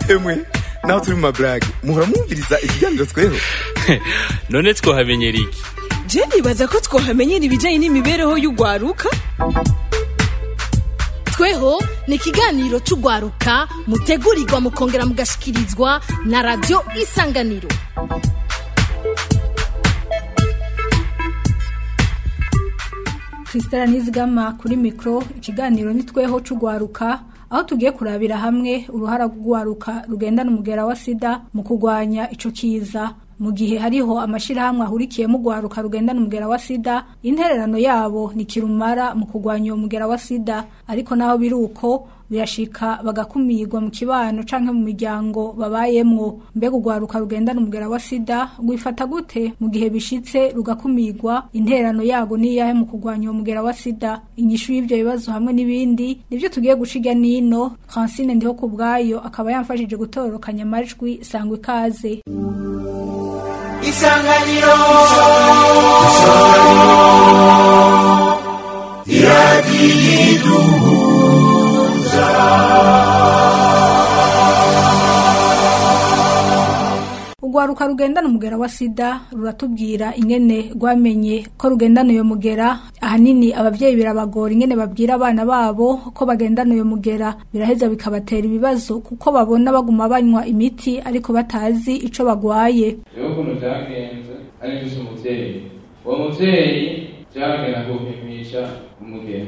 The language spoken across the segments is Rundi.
emwe naho turi mu maburage muhora mwumviriza ikiganiro tweho none twohamenyera iki je nibaza ko twohamenyera ibijanye n'imibereho y'ugwaruka tweho ni ikiganiro c'ugwaruka mutegurirwa mukongera mugashikirizwa na radiyo isanganiro Christella Nizigama kuri mikro ikiganiro nitweho c'ugwaruka aho tugiye kurabira hamwe uruhara rw'ugwaruka rugendana umugera wa sida mu kurwanya ico kiza mu gihe hariho amashirahamwe ahurikiyemo ugwaruka rugendana umugera wa sida intererano yabo ni kirumara mu kurwanya uwo mugera wa sida ariko naho biri uko birashika bagakumirwa mu kibano canke mu miryango babayemwo mbega ugwaruka rugendana umugera wa sida rwifata gute mu gihe bishitse rugakumirwa intererano yago niyahe mu kurwanya uwo mugera wa sida inyishu y'ivyo bibazo hamwe n'ibindi nivyo tugiye guciga nino Francine ndiho ku bwayo akaba yamfashije gutororokanya amajwi sangwa ikaze isanganiro Ugwaruka rugendana umugera wa sida ruratubwira ingene rwamenye ko rugendana uyo mugera ahanini abavyeyi birabagora ingene babwira abana babo ko bagendana uyo mugera biraheza bikabatera ibibazo kuko babona baguma banywa imiti ariko batazi ico bagwaye rero ukuntu byagenze ari mfise umuvyeyi uwo muvyeyi vyaragenda kumpimisha umugeni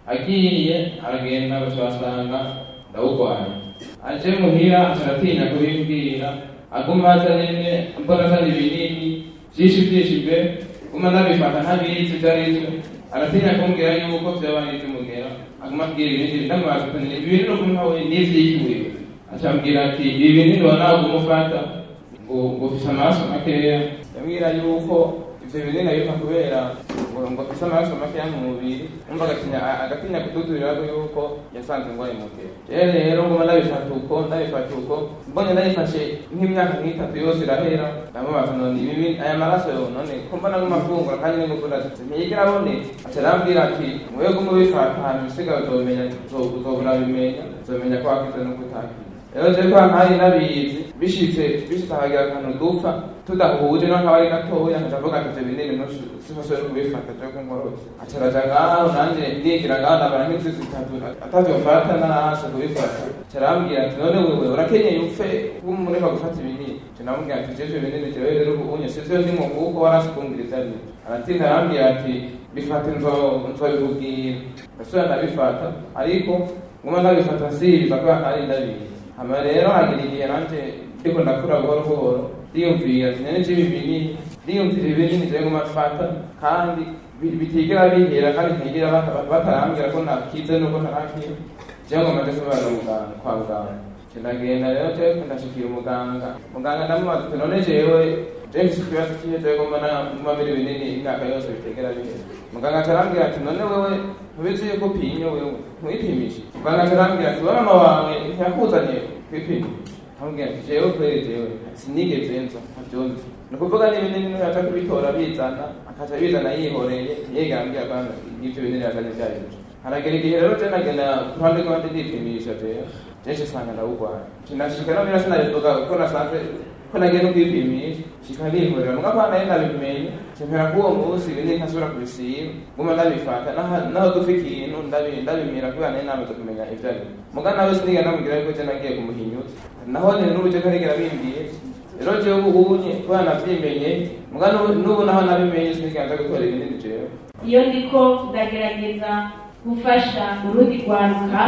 agiye aragenda baca basanga ndawugwaye aje muhira aca aratinya kubimbwira aguma aza nyene mbona azana ibinini vyinshi vyinshi mbe guma ndabifata ntabizi ivyo arivyo aratinya kumbwira yuko vyoba ari ivy'umugera aguma abwira ibindi ndamubaza ati ibi binini ukuntu ntawe nivyikiwe aca ambwira ati ibi binini wanawe umufata ngo ngo ufise amaraso makeya yambwira yuko ivyo binini abimpa kubera ngo ngo afise amaraso makeya mu mubiri umva agatinya agatinya kututurirako yuko yasanze ngwaye mugera rero rero nguma ndabifata uko ndabifata uko mbonye ndayifashe nk'imyaka nk'itatu yose irahera ndamubaza none ibi binini aya maraso yo none ko mbona nguma afungura kandi n'ingufu ndazifise ntiyigera aboneka aca arambwira ati mwebwe mubifata hanyuma ibisigaye uzomenya uzobura bimenya uzomenya ko wakize no kutakize rero je kwa ntari nabizi bishitse bishitse hakagira akantu dupfa tudahuje no nkabari gatoya nkaca avuga ati ivyo binini sifashoboye no kubifata je ko nkorotse aca araja ngaho nanje ndigira ngaho ndabara nk'inzu zitatu atavyofata narahase kubifata aca arambwira ati none wewe urakenyeye upfe kumureka gufata ibinini aca namubwira ati jeje ibinini jewe rero ubunye sivyo ndimo kuko warasi kumbwira ivyo arivyo aratinda arambwira ati bifate nzobikubwira ndasubira ndabifata ariko nguma ndabifata nsiriza kubera ntari ndabizi hama rero hagira igihe nanje ndiko ndakura buhoro buhoro ndiyumvira ati nene ibi binini ndiyumvira ibinini jewe nguma mfata kandi bitigera bihera kandi ntigera batarambwira ko nakize nuko ntarakira jewe ngoma nje kubera muganga kwa muganga ndagenda rero jewe ndashikira umuganga muganga ndamubaza ati none jewe jewe mfise ikibazo kihe jewe ngoma nguma biri binini imyaka yose bitegera bihera muganga acarambwira ati none wewe ntubizi yuko pinyo wewe ntuyipimishe muganga acarambwira ati wewe mama wawe ntiyakuzaniye kwipima ambwira ati jewe kweri jewe sinigeze nza ntavyonzi ni ukuvuga n'ibinini ntiyaca kubitora bizana akaca bizana yihoreye ntiyigera ambwira ko ivyo binini yazanye vyarivyo haragera igihe rero je nagenda ku ruhande rwanje ndipimisha jewe jeje usanga ndawugwaye nashika no bira sinabivuga ko nasanze ko nagiye no kwipimisha shika nihorera muga kwa nayo ndabimenye mpera k'uwo munsi ibinini ntasubira kubisiba guma ndabifata naho dufa ikintu ndabimira kubera nayo namaze kumenya ivyo ari muga nawe sinigera ndamubwira yuko je nagiye kumuhinyuza naho nyene n'ubu je ntarigera bimbwiye rero jewe ubunye kubera navyimenye muga n'ubu naho nabimenye sinigera nja gutora ibinini jewe iyo ndiko ndagerageza gufasha urundi rwaruka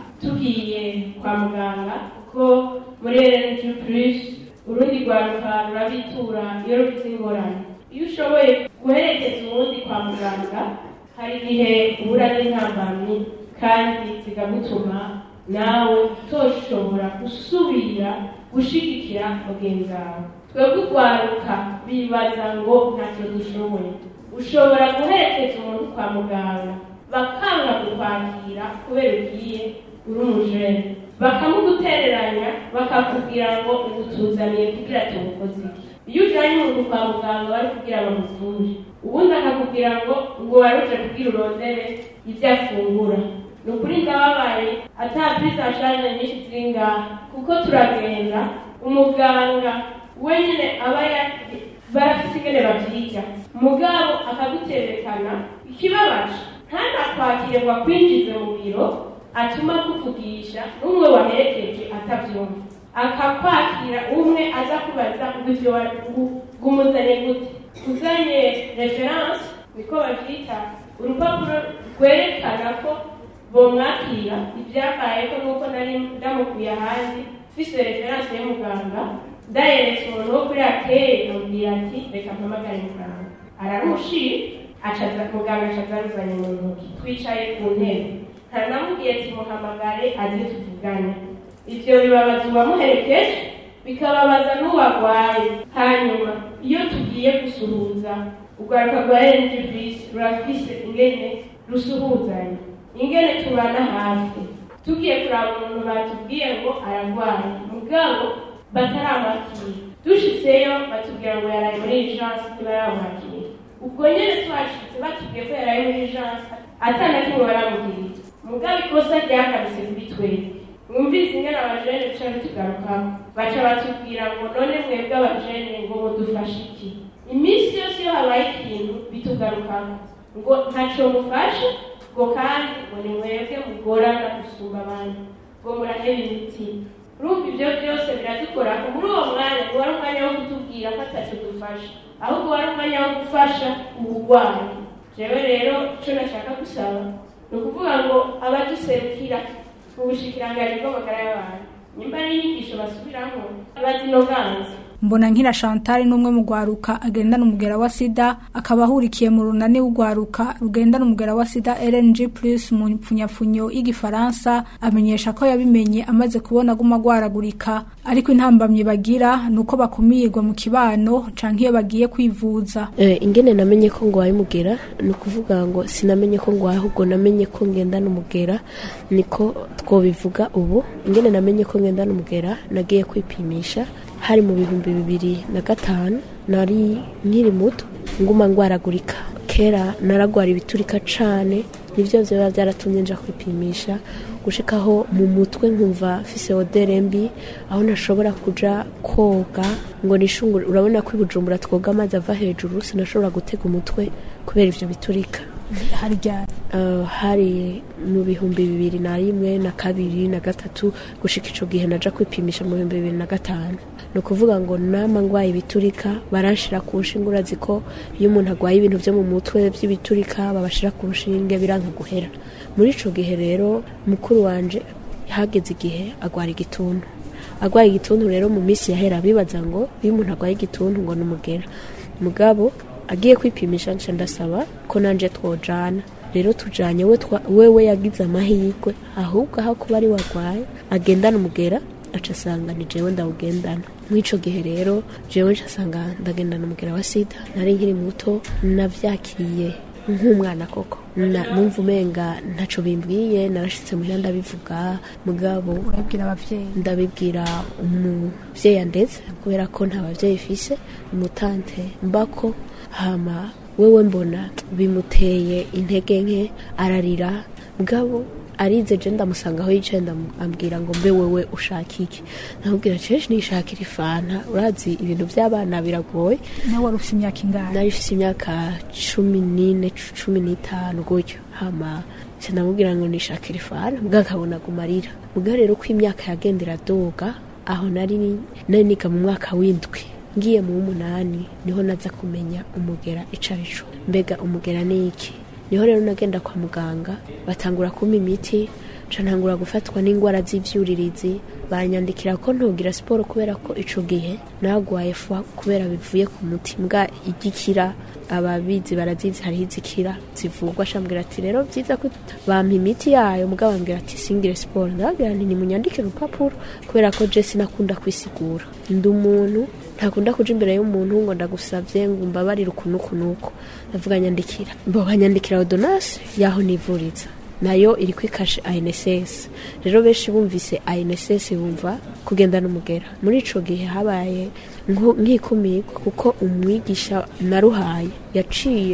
tugiye kwa muganga kuko muri rnq plus urundi rwaruka rurabitura iyo rufite ingorane iyo ushoboye guherekeza uwundi kwa muganga hari igihe ubura n'intambamyi kandi zikagutuma nawe utoshobora gusubira gushigikira mugenzi wawe twebwe urwaruka bibaza ngo ntacyo dushoboye ushobora guherekeza umuntu kwa muganga bakanga kukwakira kubera ugiye uri umujene bakamugutereranya bakakubwira ngo ubutuzaniye kugira tubukoze iki iyo ujyanye umuntu kwa muganga bari kugira bamuvure ubundi akakubwira ngo ngo waruje kubwira urondere ibyo afungura ni ukuri ndababaye ata prise en charge nyinshi ziri ngaha kuko turagenda umuganga wenyine aba ya- barafite ingene bavyiga mugabo akaguterekana ikibabaje ntanakwakire ngo akwinjize mu biro atuma kuvugisha n'umwe waherekeje atavyumva akakwakira umwe aza kubaza ngo ivyo wa- ngo- ngo umuzanye gute uzanye reference niko bavyita urupapuro rwerekana ko bomwakira ivyambayeko nuko nari ndamukuye ahandi mfise reference y'umuganga ndayeretse umuntu wo kuri akeye amubwira ati reka mpamagare muganga ararushira acaza muganga acaza aruzanye mu ntoki twicaye ku ntebe ntanamubwiye ati muhamagare aze tuvugane ivyo bibabaza uwamuherekeje bikababaza n'uwagwaye hanyuma iyo tugiye gusuhuza urwaruka rwa NGVs rurafise ingene rusuhuzanya ingene tubana hafi tugiye kuraba umuntu batubwiye ngo aragwaye mugabo bataramwakira dushitseyo batubwira ngo yaraye muri urgence ntibaramwakira ubwo nyene twashitse batubwiye ko yaraye muri urgence atana kimwe baramubwira mugabo ikosa ryakabise kuri twebwe mwumvise ingene abajene duca bitugarukamo baca batubwira ngo none mwebwe abajene ngo mudufashe iki iminsi yose iyo habaye ikintu bitugarukamo ngo ntaco mufashe ngo kandi ngo ni mwebwe mugorana gusumba abandi ngo muraheba imitima urumva ivyo vyose biradukorako muri uwo mwanya ntiwari umwanya wo kutubwira ko ataco dufasha ahubwo wari umwanya wo gufasha ubugwayi jewe rero ico nashaka gusaba ni ukuvuga ngo abaduserukira mu bushikiranganji bw'amagara y'abantu nyimba ari inyigisho basubiramo bazinoganza mbona nkira Chantal n'umwe mu gwaruka agendana umugera wa sida akaba ahurikiye mu runani w'ugwaruka rugendana umugera wa sida LNG plus mu mpfunyapfunyo y'igifaransa amenyesha ko yabimenye amaze kubona guma gwaragurika ariko intambamye bagira nuko bakumirwa mu kibano canke iyo bagiye kwivuza Eh, ingene namenye ko ngwaye umugera ni ukuvuga ngo sinamenye ko ngwaye ahubwo namenye ko ngendana umugera niko twobivuga ubu ingene namenye ko ngendana umugera nagiye kwipimisha hari mu bihumbi bibiri na gatanu nari nkiri muto nguma ngwaragurika kera naragwara ibiturika cane nivyo vyoba vyaratumye nja kwipimisha gushikaho mu mutwe nkumva mfise odere mbi aho ntashobora kuja koga ngo nishungure urabona ko i bujumbura twoga amazi ava hejuru sinashobora gutega umutwe kubera ivyo biturika hari ryari Uh, hari mu bihumbi bibiri na rimwe na kabiri na gatatu gushika ico gihe naja kwipimisha mu bihumbi bibiri na gatanu ni ukuvuga ngo nama ngwaye ibiturika baranshira ku nshinge urazi ko iyo umuntu agwaye ibintu vyo mu mutwe vy'ibiturika babashira ku nshinge biranka guhera muri ico gihe rero mukuru wanje hageze igihe agwara igituntu agwaye igituntu rero mu minsi yahera bibaza ngo iyo umuntu agwaye igituntu ngo numugera mugabo agiye kwipimisha nca ndasaba ko nanje twojana rero tujanye we twa- wewe yagize amahirwe ahubwo aho kuba ari wagwaye agendana umugera aca asanga ni jewe ndawugendana mw'ico gihe rero jewe nca asanga ndagendana umugera wa sida nari nkiri muto navyakiriye nk'umwana koko Na- numva umenga ntaco bimbwiye narashitse muhira ndabivuga mugabo urabwira abavyeyi ndabibwira umuvyeyi andeze kubera ko nta bavyeyi fise umutante mbako hama wewe mbona bimuteye intege nke ararira mugabo arize je ndamusanga aho yicaye ndamubwira ngo mbe wewe ushaka iki ndamubwira ceje nishakira ifanta urazi ibintu vy'abana biragoye nawe wari ufite imyaka ingana nari mfise imyaka cumi n'ine cumi n'itanu gutyo hama nca ndamubwira ngo nishakira ifana mbwa akabona gumarira mbwa rero ko imyaka yagenda iradoga aho nari nari niga mu mwaka w'indwi ngiye mu w'umunani niho naza kumenya umugera ico arico mbega umugera ni iki niho rero nagenda kwa muganga batangura kumpa imiti nca ntangura gufatwa n'indwara z'ivyuririzi banyandikira ko ntogira siporo kubera ko ico gihe nagwaye fwa kubera bivuye ku muti mbwa igikira ababizi barazizi hariho izikira zivugwa shambwira ati rero vyiza ko bampa imiti yayo mugabo bambwira ati singire siporo ndababwira nti nimunyandikire urupapuro kubera ko je sinakunda kwisigura ndi umuntu ntakunda kuja imbere y'umuntu ngo ndagusavye ngo umbabarire ukuntu kunuko ndavuga nyandikira bo banyandikira ordonnance yaho nivuriza nayo iri kwikashe ANSS rero benshi bumvise ANSS bumva kugendana umugera muri ico gihe habaye nko- nk'ikumirwa kuko umwigisha naruhaye yaciye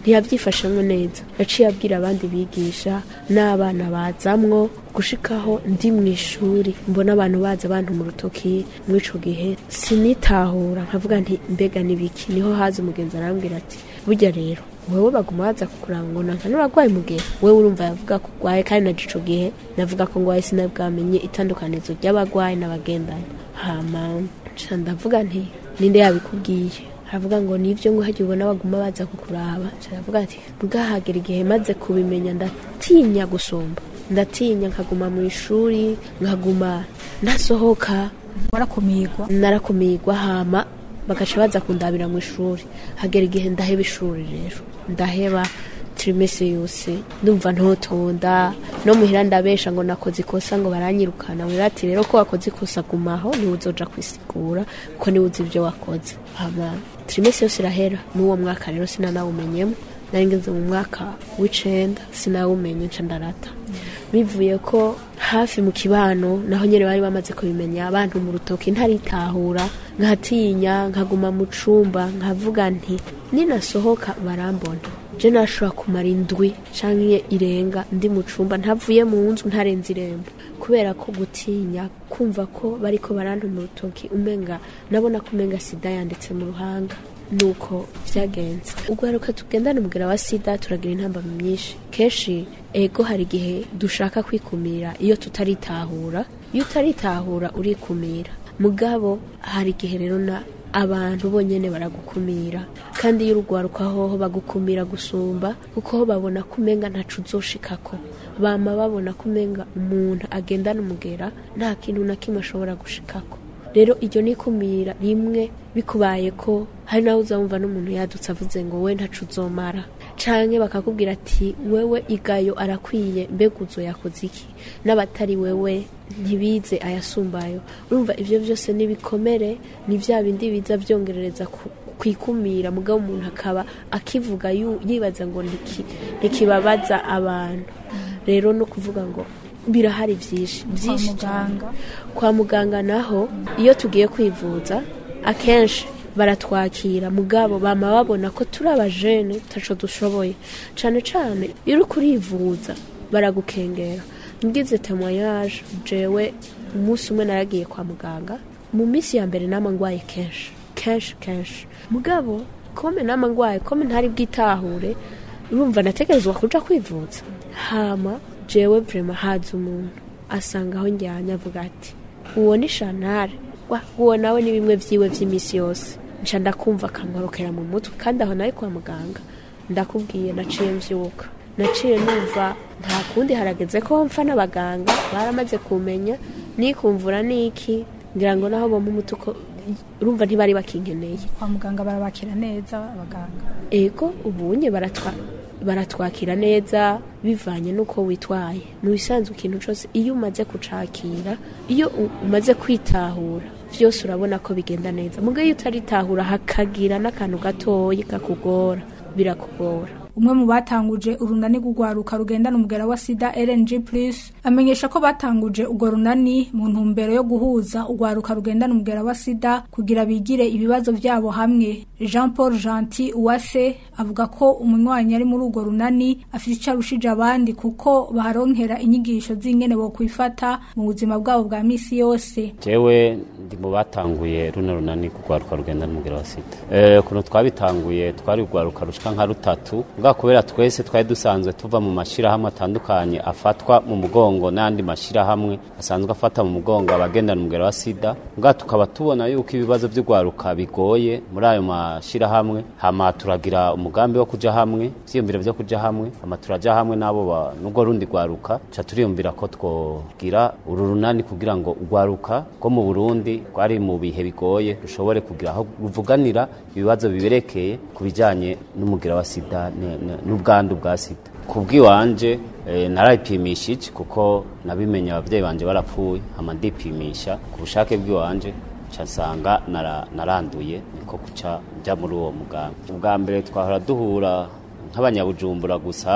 ntiyabyifashemo neza yaciye abwira abandi bigisha n'abana bazamwo gushikaho ndi mu ishuri mbona abantu baza abantu mu rutoki muri ico gihe sinitahura nkavuga nti mbega nibiki niho haza umugenzi arambwira ati burya rero wewe baguma baza kukuraba ngo nanka n'uragwaye mu gihe wewe urumva yavuga ko urwaye kandi naje ico gihe navuga ko ngwaye sinabwamenye itandukanizo ry'abagwayi n'abagendana hama nca ndavuga nti ninde yabikubwiye aravuga ngo nivyo ngo hagiye ubona baguma baza kukuraba nca ndavuga ati bwahagera igihe maze kubimenya ndatinya gusumba ndatinya nkaguma mu ishuri nkaguma ndasohoka warakumirwa narakumirwa hama bagaca baza kundabira mu ishuri hagera igihe ndaheba ishuri rero ndaheba trimese yose ndumva ntotonda no muhira ndabesha ngo nakoze ikosa ngo baranyirukana wera ati rero ko wakoze ikosa gumaho niwe uzoja kwisigura ko niwe uzi ibyo wakoze hama trimese yose irahera n'uwo mwaka rero sinanawumenyemo nari ngeze mu mwaka w'icenda sinawumenye nca ndarata bivuye ko hafi mu kibano naho nyene bari bamaze kubimenya abantu mu rutoki ntaritahura nkatinya nkaguma mu cumba nkavuga nti ninasohoka barambona je nashobora kumara indwi canke irenga ndi mu cumba ntavuye mu nzu ntarenze irembo kubera ko gutinya kumva ko bariko baranta mu rutoki umenga nabona ko umenga sida yanditse mu ruhanga nuko vyagenze ugwaruka tugendana umugera wa sida turagira intambamyi myinshi kenshi ego hari igihe dushaka kwikumira iyo tutaritahura iyo utaritahura urikumira mugabo hari igihe rero na abantu bonyene baragukumira kandi iyo urugwaruka hoho bagukumira gusumba kuko ho babona ko umenga ntaco uzoshikako bama babona ko umenga umuntu agendana umugera nta kintu na kimwe ashobora gushikako rero iryo nikumira rimwe bikubaye ko hari nawe uzamva n'umuntu yadutse avuze ngo we ntacu uzomara canke bakakubwira ati wewe igayo arakwiye mbega uzo yakoze iki n'abatari wewe ntibize ayasumbayo urumva ivyo vyose nibikomere ni vya bindi biza vyongerereza ku kwikumira mugabo umuntu akaba akivuga yu- yibaza ngo niki- ntikibabaza abantu rero no kuvuga ngo birahari vyinshi kwa vyinshi cane. muganga kwa muganga naho iyo tugiye kwivuza akenshi baratwakira mugabo bama babona ko turi abajene taco dushoboye cane cane iyo uri kurivuza baragukengera ngize temoyage jewe umunsi umwe naragiye kwa muganga mu minsi ya mbere nama ngwaye kenshi kenshi kenshi mugabo kome nama ngwaye kome ntari bwitahure urumva nategerezwa kuja kwivuza hama jewe vrema haza umuntu asanga aho njyanye avuga ati uwo ni shantare wa uwo nawe ni bimwe vyiwe vy'imisi yose nca ndakumva akankorokera mu mutwe kandi aho nari kwa muganga ndakubwiye naciye mvyuka naciye numva nta kundi harageze ko mpfa n'abaganga baramaze kumenya nikumvura niki ngira ngo naho bompa umuti uko urumva ntibari bakinkeneye kwa muganga barabakira neza abaganga ego ubunye baratwa baratwakira neza bivanye n'uko witwaye mu bisanzwe ikintu cyose iyo umaze kucakira iyo u- umaze kwitahura byose urabona ko bigenda neza muga iyo utaritahura hakagira n'akantu gatoyi kakugora birakugora umwe mu batanguje urunani rw'urwaruka rugendana umugera wa sida rng plus amenyesha ko batanguje urwo runani mu ntumbero yo guhuza urwaruka rugendana umugera wa sida kugira bigire ibibazo byabo hamwe jean paul gentil uwase avuga ko umunywanyi ari muri urwo runani afite icyo arushije abandi kuko baharonkera inyigisho z'ingene bo kwifata mu buzima bwabo bwa misi yose jewe ndi mu batanguye runo runani kugwaruka rugenda n'umugera wa sida eh kuno twabitanguye twari kugwaruka rushika nka rutatu bwa kubera twese twari dusanzwe tuva mu mashirahamwe atandukanye afatwa mu mugongo n'andi mashirahamwe asanzwe afata mu mugongo abagendana umugera wa sida bwa tukaba tubona yuko ibibazo by'ugwaruka bigoye muri ayo mashirahamwe hama turagira umugambi wo kuja hamwe vyiyumviro vyo kuja hamwe hama turaja hamwe n'abo ba- n'ubwo rundi gwaruka ca turiyumvira ko twogira uru runani kugira ngo ugwaruka rwo mu Burundi rwari mu bihe bigoye rushobore kugira aho ruvuganira ibibazo biberekeye ku bijanye n'umugira wa sida ne- ne- n'ubwandu bwa sida ku bw'iwanje eh, narayipimishije kuko nabimenye abavyeyi banje barapfuye hama ndipimisha ku bushake bw'iwanje nsanga nara- naranduye niko kuca njya muri uwo mugambi ubwa mbere twahora duhura nk'abanyabujumbura gusa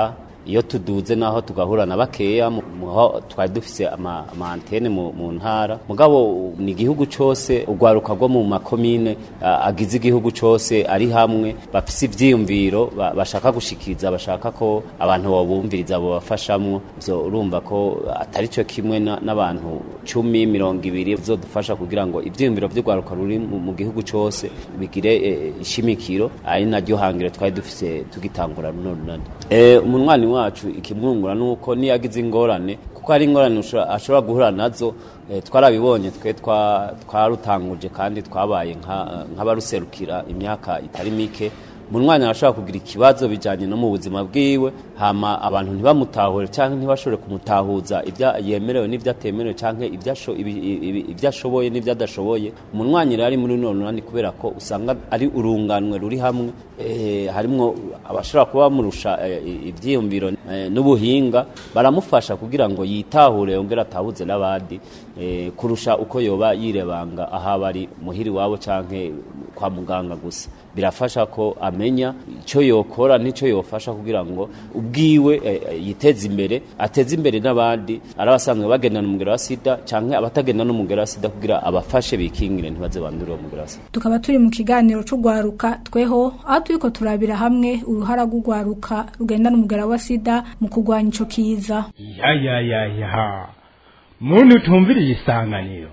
iyo tuduze naho tugahura na bakeya mu- muho twari dufise ama ama antene mu, mu ntara mugabo ni igihugu cose urwaruka rwo mu makomine a- agize igihugu cose ari hamwe bafise ivyiyumviro ba- bashaka gushikiriza bashaka ko abantu bobumviriza bobafashamwo ivyo urumva ko atari cyo kimwe na- n'abantu cumi mirongo ibiri bizodufasha kugira ngo ivyiyumviro vy'urwaruka ruri mu mu gihugu cose bigire eh, ishimikiro ari naryo hangiro twari dufise tugitangura runo runani Eh, umunwani wacu ikimwungura nuko niyagize ingorane kuko hari ingorane ushobora- ashobora guhura nazo eh, twarabibonye twe twa- twarutanguje kandi twabaye nka- nk'abaruserukira imyaka itari mike munwanya arashobora kugira ikibazo bijanye no mu buzima bwiwe hama abantu ntibamutahure canke ntibashobore kumutahuza ibya yemerewe n'ivyo atemerewe canke ibyo asho- ibi- ibi- ibyo ashoboye n'ivyo adashoboye umunwanyi rero ari muri runo runani kubera ko usanga ari urunganwe ruri hamwe eh, harimwo abashobora kuba bamurusha eh, ivyiyumviro eh, n'ubuhinga baramufasha kugira ngo yitahure yongere atahuze n'abandi eh, kurusha uko yoba yirebanga aho aba ari muhiri wabo canke kwa muganga gusa birafasha ko amenya icyo yokora n'icyo yofasha kugira ngo ubwiwe eh, eh, yiteze imbere ateze imbere n'abandi ari abasanzwe bagendana umugero wa sida cyangwa abatagendana n'umugero wa sida kugira abafashe bikingire ntibaze bandure uwo mugero wa sida tukaba turi mu kiganiro c'ugwaruka tweho aho turiko turabira hamwe uruhara rw'ugwaruka rugendana umugera wa sida mu kurwanya ico kiza ya ya ya ya muntu utumviriye isanganiro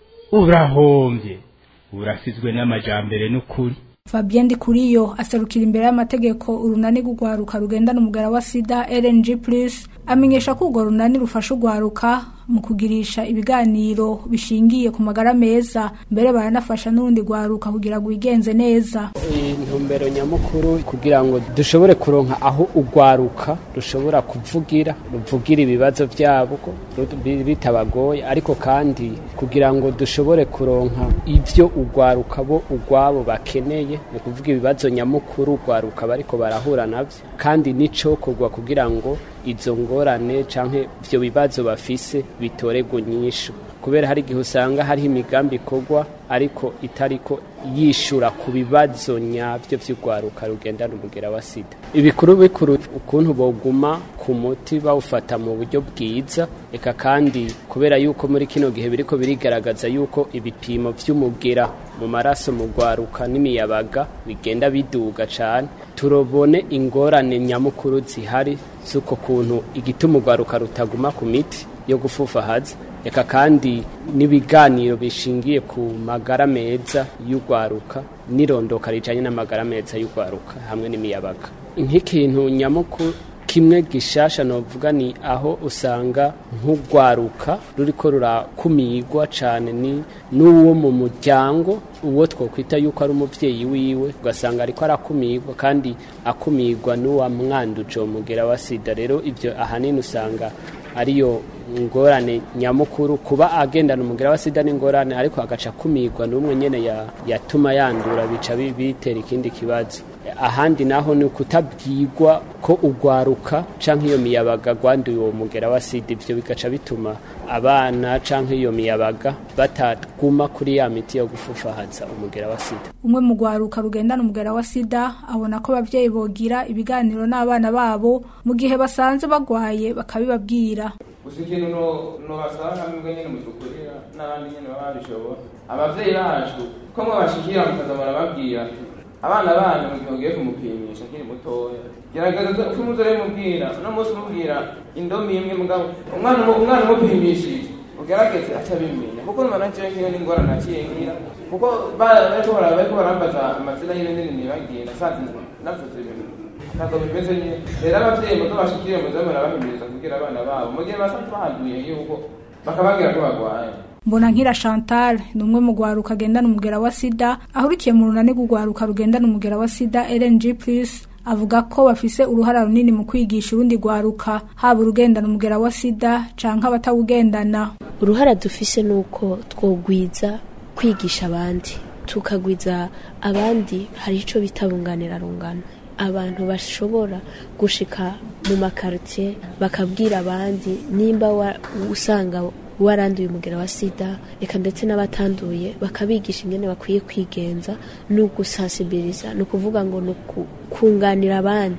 urahombye urasizwe n'amajambere n'ukuri Fabien Ndikuriyo aserukira imbere y'amategeko urunani rw'ugwaruka rugendana umugera wa sida LNG Plus amenyesha ko urwo runani rufasha ugwaruka mu kugirisha ibiganiro bishingiye ku magara meza mbere baranafasha n'urundi gwaruka kugira ngo wigenze neza intumbero nyamukuru kugira ngo dushobore kuronka aho ugwaruka rushobora kuvugira ruvugira ibibazo byabo ko ru- bitabagoye ariko kandi kugira ngo dushobore kuronka ibyo ugwaruka bo ugwabo bakeneye ni ukuvuga ibibazo nyamukuru ugwaruka bariko barahura navyo kandi n'icokorwa kugira ngo izo ngorane canke ivyo bibazo bafise bitoregwe nyishu kubera hari igihe usanga hariho imigambi ikorwa ariko itariko yishura ku bibazo nyabyo by'urwaruka rugendana umugera wa sida ibikuru bikuru ukuntu boguma ku muti bawufata mu buryo bwiza eka kandi kubera yuko muri kino gihe biriko birigaragaza yuko ibipimo vy'umugera mu maraso mu rwaruka n'imiyabaga bigenda biduga cane turobone ingorane nyamukuru zihari z'uko kuntu igituma urwaruka rutaguma ku miti yo gufufahaza eka kandi n'ibiganiro bishingiye ku magara meza y'urwaruka n'irondoka rijanye n'amagara meza y'urwaruka hamwe n'imiyabaga nk'ikintu nyamukuru kimwe gishasha novuga ni aho usanga nk'urwaruka ruriko rurakumirwa cane ni n'uwo mu muryango uwo twokwita yuko ari umuvyeyi wiwe ugasanga ariko arakumirwa kandi akumirwa n'uwamwanduje uwo mugera wa sida rero ivyo ahanini usanga ariyo ngorane nyamukuru kuba agendana umugera wa sida n'ingorane ariko agaca akumirwa n'umwe nyene ya- yatuma yandura bica bi- bitera ikindi kibazo ahandi naho ni ukutabwirwa ko ugwaruka canke iyo miyabaga gwanduye uwo mugera wa sida ivyo bigaca bituma abana canke iyo miyabaga bataguma kuri ya miti yo gufufahaza umugera wa sida umwe mu gwaruka rugendana umugera wa sida abona ko abavyeyi bogira ibiganiro n'abana babo mu gihe basanze bagwaye bakabibabwira gusa ikintu no- nobasaba namwe nyene mudukurira n'abandi nyene baba babishobora abavyeyi bacu ko mwe bashikira mukaza murababwira abana banyu mu gihe ugiye kumupimisha akiri mutoya gerageza ko umuzore mubwira uno munsi umubwira indomi imwe mugabo umwana umu- umwana umupimishije ugerageze atabimenya kuko numva naciye nkiyo n'ingorane naciye ngira kuko ba- bariko bara- bariko barambaza amazina y'ibindi nibagiye nasanze navuze ibintu ntabwo bimeze nyine rero abavyeyi muto bashikire muze murabahimiriza kugira abana babo mu gihe basanzwe bahanduye yuko bakababwira ko bagwaye mbona nkira chantal ni umwe mu gwaruka agendana umugera wa sida ahurikiye mu runani rw'ugwaruka rugendana umugera wa sida lng plus avuga ko bafise uruhara runini mu kwigisha urundi gwaruka haba urugendana umugera wa sida canke abatawugendana uruhara dufise ni uko twogwiza kwigisha abandi tukagwiza abandi hari icyo bita bunganirarungano abantu bashobora gushika mu makaritiye bakabwira abandi nimba wa- usanga waranduye umugera wa sida reka ndetse n'abatanduye bakabigisha ingene bakwiye kwigenza ni ugusasibiriza ni ukuvuga ngo ni uku- kunganira abandi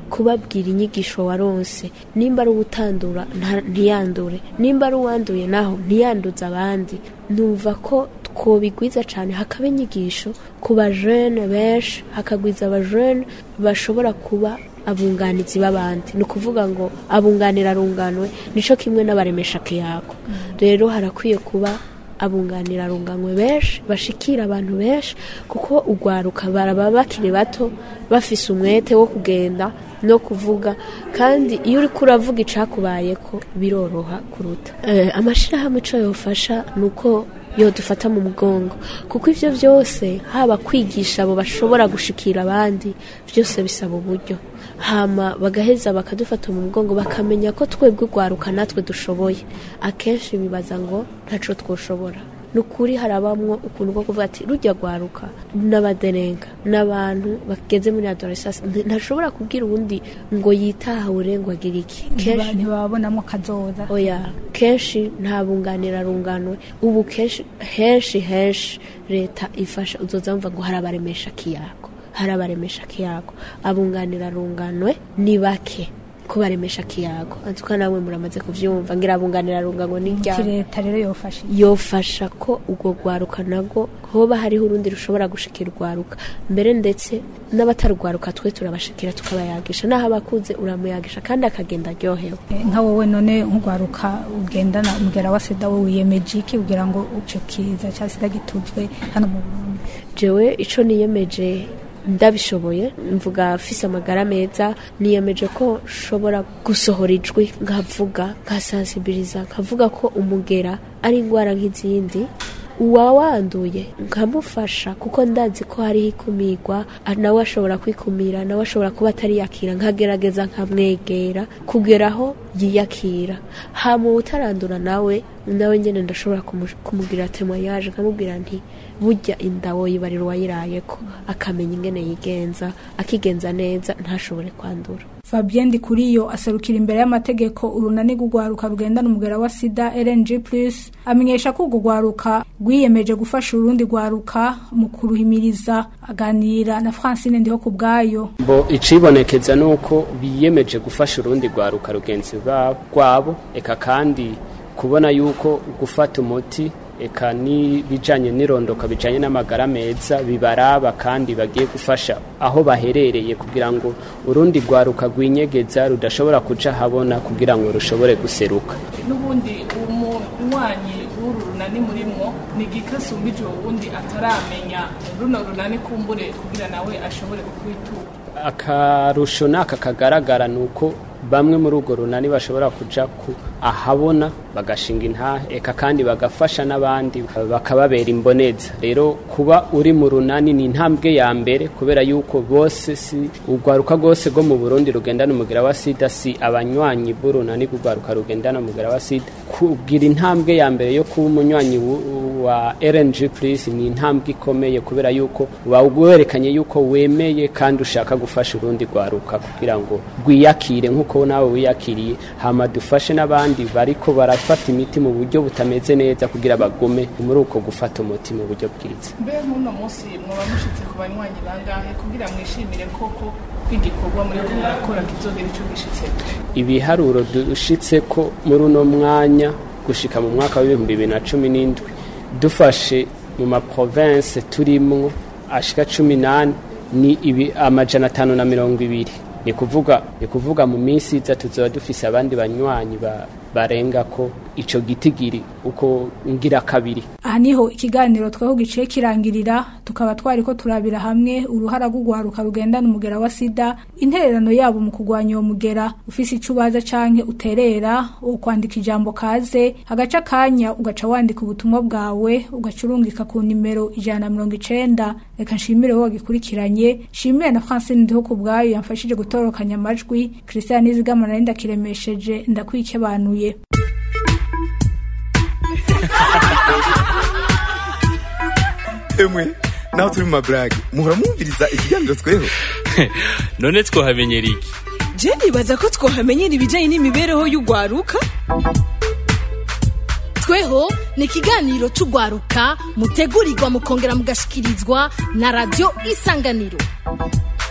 kubabwira inyigisho waronse nimba ari uwutandura nta- ntiyandure nimba ari uwanduye naho ntiyanduze abandi numva ko twobigwiza cyane hakaba inyigisho ku bajene benshi hakagwiza abajene bashobora kuba abunganizi b'abandi ni ukuvuga ngo abunganira arunganwe nico kimwe n'abaremesha kiyago rero harakwiye kuba abunganira arunganwe benshi bashikira abantu benshi kuko ugwaruka baraba bakiri bato bafise umwete wo kugenda no kuvuga kandi iyo uriko uravuga icakubayeko biroroha kuruta eh, amashirahamwe ico yofasha ni uko yodufata mu mugongo kuko ivyo vyose haba kwigisha abo bashobora gushikira abandi vyose bisaba uburyo hama bagaheza bakadufata mu mugongo bakamenya ko twebwe ugwaruka natwe dushoboye akenshi bibaza ngo ntaco twoshobora ni ukuri harabamwo ukuntu bwo kuvuga ati rujya rwaruka n'abaderenga n'abantu bageze muri adolescence nti- ntashobora kubwira uwundi ngo yitahure ngo agire iki kenshi ntibabonamo kazoza oya kenshi nta bunganira runganwe ubu kenshi henshi henshi leta ifasha uzoza wumva ngo harabaremesha kiyago harabaremesha kiyago abunganira runganwe ni bake kubaremesha kiyago antuka nawe muramaze kuvyumva ngira abunganira runganwe ni Iki ryari leta rero yofasha yofasha ko ubwo rwaruka nabwo hoba hariho urundi rushobora gushikira urwaruka mbere ndetse n'abatarwaruka twe turabashikira tukabayagisha naho abakuze uramuyagisha kandi akagenda aryohewe Eh, nka wowe none nk'urwaruka ugendana umugera wa sida we wiyemeje iki kugira ngo ico kiza cya sida gituzwe hano mu Burundi jewe ico niyemeje ndabishoboye mvuga mfise amagara meza niyemeje ko nshobora gusohora ijwi nkavuga nkasansibiliza nkavuga ko umugera ari indwara nk'izindi uwawanduye nkamufasha kuko ndazi ko hariho ikumirwa ah, nawe ashobora kwikumira nawe ashobora kuba atari yakira nkagerageza nkamwegera kugera aho yiyakira hama utarandura nawe nawe nyene ndashobora kumu- kumubwira temoyaje nkamubwira nti burya inda woyibarira uwayirayeko akamenya ingene yigenza akigenza neza ntashobore kwandura Fabien Ndikuriyo aserukira imbere y'amategeko urunani rw'urwaruka rugendana umugera wa sida LNG+ amenyesha ko urwo rwaruka rwiyemeje gufasha urundi rwaruka mu kuruhimiriza aganira na Francine Ndiho ku bwayo bo icibonekeza nuko biyemeje gufasha urundi rwaruka rugenzi ba- rwabo eka kandi kubona yuko gufata umuti eka n'ibijanye n'irondoka bijanye n'amagara meza bibaraba kandi bagiye gufasha aho baherereye kugira ngo urundi rwaruka rwinyegeza rudashobora kuja habona kugira ngo rushobore guseruka n'ubundi umunywanyi w'uru runani murimwo ni igikasumbije uwundi ataramenya runo runani kumbure kugira nawe ashobore kukwitura akarusho n'aka kagaragara ni uko bamwe muri urwo runani bashobora kuja ku ahabona bagashinga intahe eka kandi bagafasha n'abandi bakababera imboneza rero kuba uri mu runani ni intambwe ya mbere kubera yuko bose si urwaruka rwose rwo mu burundi rugendana umugera wa sida si abanywanyi b'urunani rw'urwaruka rugendana umugera wa sida kugira intambwe ya mbere yo kuba umunywanyi wu- wa rng plus ni intambwe ikomeye kubera yuko uba werekanye yuko wemeye kandi ushaka gufasha urundi rwaruka kugira ngo rwiyakire nk'uko nawe wiyakiriye hama dufashe n'abandi bariko barafata imiti mu buryo butameze neza kugira bagume muri uko gufata umuti mu buryo bwiza mbe nk'uno munsi mwaba mushitse ku banywanyi bangahe kugira mwishimire koko ko igikorwa muri ko murakora kizogera ico gishitse ibiharuro dushitse ko muri uno mwanya gushika mu mwaka w'ibihumbi bibiri na cumi n'indwi dufashe mu maprovince turimwo ashika cumi n'ane ni ibi amajana atanu na mirongo ibiri ni kuvuga ni kuvuga mu minsi iza tuzoba dufise abandi banywanyi ba, barenga ko ico gitigiri uko ngira kabiri aha niho ikiganiro tweho giciye kirangirira tukaba twari ko turabira hamwe uruhara rw'urwaruka rugendana umugera wa sida intererano yabo mu kurwanya uwo mugera ufise ico ubaza canke uterera wo kwandika ijambo kaze hagaca akanya ugaca wandika ubutumwa bwawe ugaca urungika ku nimero ijana na mirongo icenda reka nshimire wowe wagikurikiranye nshimire na francine ndiho ku bwayo yamfashije gutorokanya amajwi christian nizigama nari ndakiremesheje ndakwikebanuye emwe naho turi mu maburage muhora mwumviriza ikiganiro tweho none twohamenyera iki je nibaza ko twohamenyera ibijanye n'imibereho y'urwaruka tweho ni ikiganiro c'urwaruka mutegurirwa mukongera mugashikirizwa na radiyo isanganiro